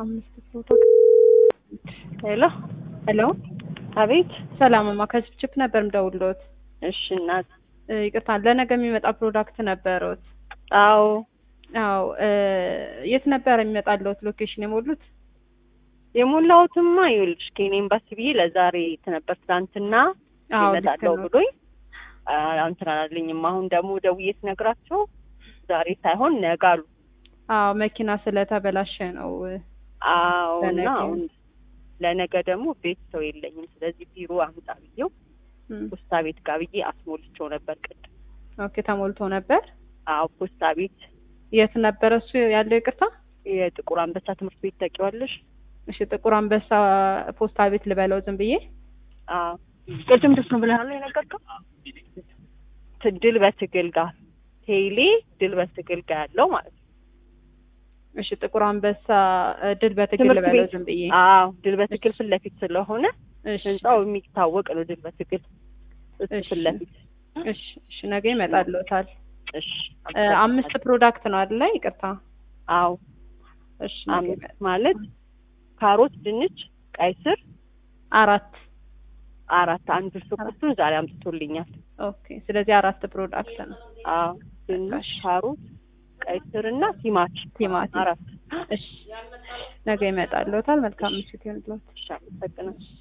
አምስት ፕሮዳክት ሄሎ ሄሎ አቤት። ሰላምማ ከችፕችፕ ነበር ምደውልዎት። እሺ እናት። እ፣ ይቅርታ ለነገ የሚመጣ ፕሮዳክት ነበሩት? አዎ አዎ እ፣ የት ነበር የሚመጣልዎት ሎኬሽን የሞሉት? የሞላሁትማ ይኸውልሽ ከኔ ኤምባሲ ብዬ ለዛሬ ነበር ትናንትና አዎ ልክ ይመጣለው ነው። ብሎኝ አ- እንትን አላለኝም። አሁን ደግሞ ደውዬ ስነግራቸው ዛሬ ሳይሆን ነገ አሉ። አዎ መኪና ስለተበላሸ ነው። አዎ እና ለነገ። አሁን ለነገ ደግሞ ቤት ሰው የለኝም። ስለዚህ ቢሮ አምጣ ብዬው እም፣ ፖስታ ቤት ጋር ብዬ አስሞልቼው ነበር ቅድም። ኦኬ ተሞልቶ ነበር። አዎ ፖስታ ቤት የት ነበረ እሱ ያለው? ይቅርታ የጥቁር አንበሳ ትምህርት ቤት ታውቂዋለሽ? እሺ፣ ጥቁር አንበሳ ፖስታ ቤት ልበለው ዝም ብዬ? አዎ ቅድም ደስ ነው ብለሃል ነው የነገርከው? ት- ድል በትግል ጋር ቴሌ ድል በትግል ጋር ያለው ማለት ነው። እሺ፣ ጥቁር አንበሳ እ፣ ድል በትግል ትምህርት ልበለው ቤት ዝም ብዬ? አዎ ድል በትግል ፊት ለፊት ስለሆነ እሺ፣ ህንጻው የሚታወቅ ነው። ድል በትግል እሱ እሺ። ፊት ለፊት እሺ፣ እሺ፣ ነገ ይመጣልዎታል። እሺ። እ፣ አምስት ፕሮዳክት ነው አይደለ? ይቅርታ። አዎ እሺ፣ ነገ አምስት ይመጣል። ማለት ካሮት፣ ድንች፣ ቀይ ስር አራት አራት አንዱ ሽንኩርቱን ዛሬ አምጥቶልኛል። ኦኬ። ስለዚህ አራት ፕሮዳክት ነው። አዎ ድንች፣ እሺ። ካሮት፣ ቀይ ስር እና ቲማቲም ቲማቲም። አራት እሺ፣ ነገ ይመጣልዎታል። መልካም ምሽት ይሁንልዎት። እሺ። አመሰግናለሁ።